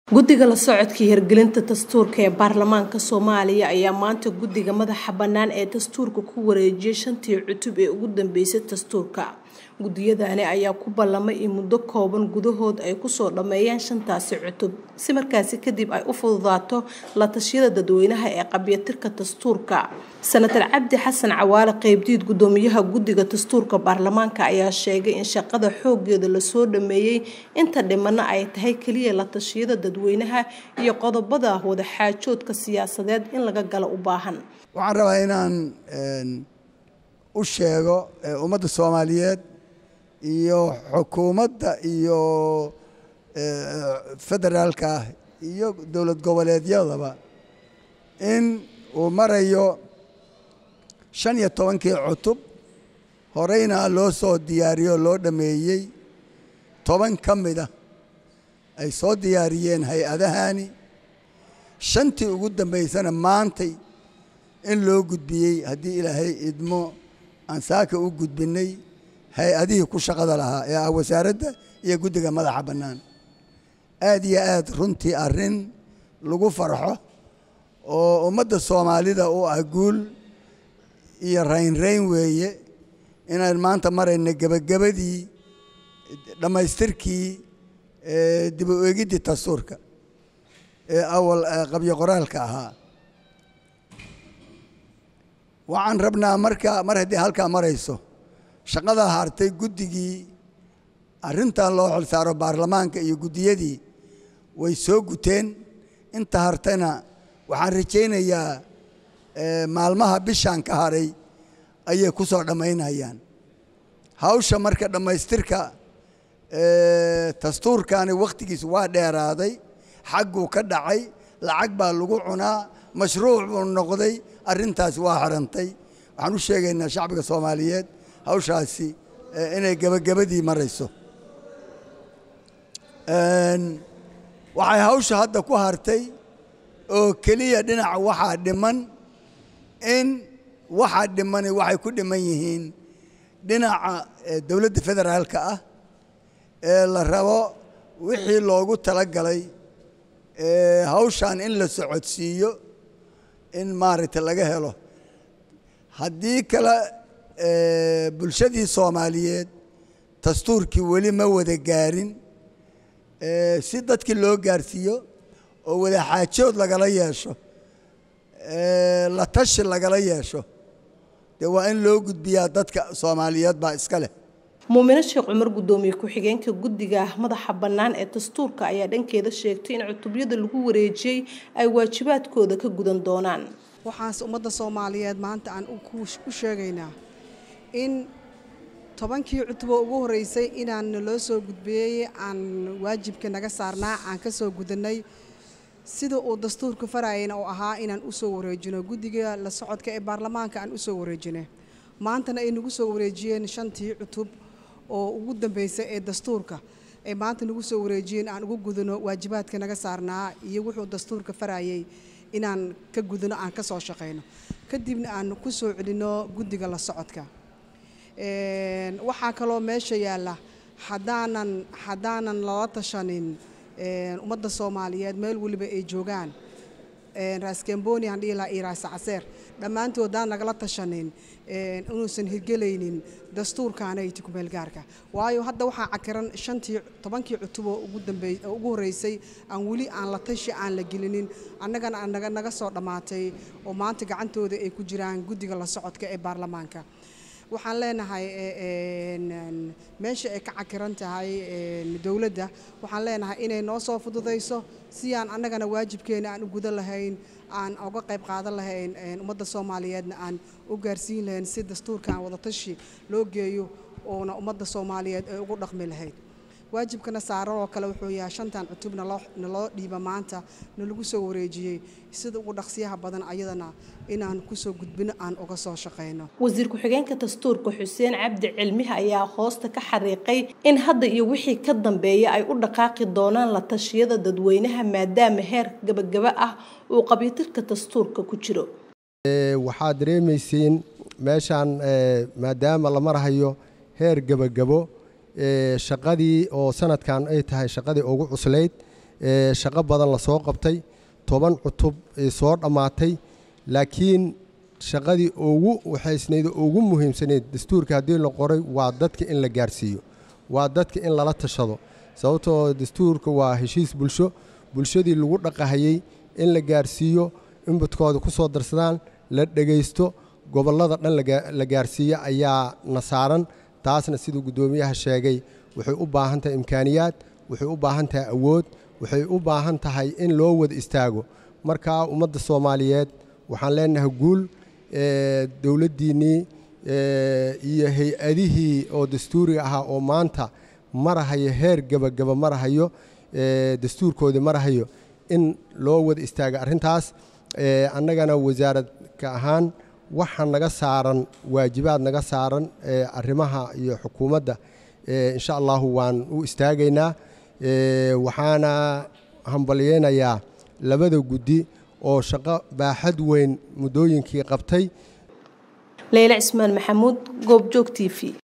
guddiga la socodka hirgelinta dastuurka ee baarlamaanka soomaaliya ayaa maanta guddiga madaxa bannaan ee dastuurka ku wareejiyay shantii cutub ee ugu dambeysay dastuurka guddiyadani ayaa ku ballamay in muddo kooban gudahood ay kusoo dhammeeyaan shantaasi cutub si markaasi kadib ay u fududaato la tashiyada dadweynaha ee qabyatirka dastuurka senatar cabdi xasan cawaale qeybdiid guddoomiyaha guddiga dastuurka baarlamaanka ayaa sheegay in shaqada xoogeeda lasoo dhameeyey inta dhimana ay tahay keliya la tashiyada dadweynaha iyo qodobada wadaxaajoodka siyaasadeed in laga galo u baahan waxaan rabaa inaan u sheego ummadda soomaaliyeed iyo xukuumadda iyo federaalka ah iyo dowlad goboleedyadaba in uu marayo shan iyo tobankii cutub horeyna loo soo diyaariyo loo dhammeeyey toban ka mida ay soo diyaariyeen hay-adahani shantii ugu dambaysana maantay in loo gudbiyey haddii ilaahay idmo aan saaka u gudbinay hay-adihii ku shaqada lahaa ee ah wasaaradda iyo guddiga madaxa bannaan aad iyo aad runtii arrin lagu farxo oo ummadda soomaalida u ah guul iyo raynrayn weeye inaan maanta marayna gebagabadii dhammaystirkii dib u eegiddii dastuurka ee awal qabyo qoraalka ahaa waxaan rabnaa marka mar haddii halkaa marayso shaqadaa hartay guddigii arrintan loo xilsaaro baarlamaanka iyo guddiyadii way soo guteen inta hartayna waxaan rajaynayaa maalmaha bishaan ka haray ayay ku soo dhammaynayaan hawsha marka dhammaystirka dastuurkani wakhtigiis waa dheeraaday xagguu ka dhacay lacag baa lagu cunaa mashruuc buu noqday arrintaas waa xirantay waxaan u sheegaynaa shacbiga soomaaliyeed hawshaasi inay gebagabadii marayso waxay hawsha hadda ku hartay oo keliya dhinaca waxaa dhiman in waxaa dhimani waxay ku dhiman yihiin dhinaca dowladda federaalka ah ee la rabo wixii loogu talagalay hawshan in la socodsiiyo in maaragtay laga helo haddii kale bulshadii soomaaliyeed dastuurkii weli ma wada gaarin si dadkii loo gaarsiiyo oo wadaxaajood lagala yeesho la tashi lagala yeesho dee waa in loo gudbiyaa dadka soomaaliyeed baa iska leh muumino sheekh cumar guddoomiye ku-xigeenka guddiga madaxa bannaan ee dastuurka ayaa dhankeeda sheegtay in cutubyada lagu wareejiyey ay waajibaadkooda ka gudan doonaan waxaanse ummadda soomaaliyeed maanta aan u sheegaynaa in tobankii cutuboo ugu horreysay inaan naloo soo gudbiyey aan waajibka naga saarnaa aan ka soo gudannay sida uu dastuurka farayana oo ahaa inaan u soo wareejino guddiga la socodka ee baarlamaanka aan u soo wareejinay maantana ay nagu soo wareejiyeen shantii cutub oo ugu dambeysay ee dastuurka ay maanta nagu soo wareejiyeen aan ugu gudano waajibaadka naga saarnaa iyo wuxuu dastuurka farayay inaan ka gudano aan ka soo shaqayno kadibna aan ku soo celinno guddiga la socodka waxaa kaloo meesha yaalla haddaanan haddaanan lala tashanin ummadda soomaaliyeed meel weliba ay joogaan raaskamboni aan dhihi lahaa iyo raas caseer dhammaantood haddaan nagala tashanin inuusan hirgelaynin dastuurkaanayti kumeelgaarka waayo hadda waxaa cakiran shantii tobankii cutuboo ugu dambeey ugu horreysay aan weli aan la tashi aan la gelinin annagana aan naga naga soo dhammaatay oo maanta gacantooda ay ku jiraan guddiga la socodka ee baarlamaanka waxaan leenahay meesha ay ka cakiran tahay dowladda waxaan leenahay inay noo soo fududayso si aan annagana waajibkeena aan u gudan lahayn aan uga qayb qaadan lahayn ummadda soomaaliyeedna aan u gaarsiin lahayn si dastuurkan wadatashi loo geeyo oona ummadda soomaaliyeed ay ugu dhaqmi lahayd waajibkana saaran oo kale wuxuu yahay shantan cutub naloo dhiiba maanta nalagu soo wareejiyey sida ugu dhaqsiyaha badan ayadana inaan kusoo gudbino aan uga soo shaqayno wasiir ku-xigeenka dastuurka xuseen cabdi cilmiha ayaa hoosta ka xariiqay in hadda iyo wixii ka dambeeya ay u dhaqaaqi doonaan la tashiyada dadweynaha maadaama heer gabagaba ah uu qabyatirka dastuurka ku jiro waxaad dareemaysiin meeshaan maadaama la marahayo heer gebagabo shaqadii oo sanadkan ay tahay shaqadii ugu cuslayd shaqo badan lasoo qabtay toban cutub soo dhammaatay laakiin shaqadii ugu waxaysnayd ugu muhiimsanayd dastuurka haddii la qoray waa dadka in la gaarsiiyo waa dadka in lala tashado sababtoo dastuurka waa heshiis bulsho bulshadii lagu dhaqahayey in la gaarsiiyo inbadkooda ku soo darsadaan la dhegaysto gobollada dhan la gaarsiiyo ayaa na saaran taasna siduu guddoomiyaha sheegay waxay u baahan tahay imkaaniyaad waxay u baahan tahay awood waxay u baahan tahay in loo wada istaago markaa ummadda soomaaliyeed waxaan leenahay guul dowladdiinnii iyo hay-adihii oo dastuuriga ahaa oo maanta marahayo heer gebagaba marahayo dastuurkoodii marahayo in loo wada istaaga arrintaas annagana wasaaradka ahaan waxa naga saaran waajibaad naga saaran arrimaha iyo xukuumadda insha allahu waan u istaagaynaa waxaana hambalyeynayaa labada guddi oo shaqo baaxad weyn muddooyinkii qabtay leyle cismaan maxamuud goobjoog t v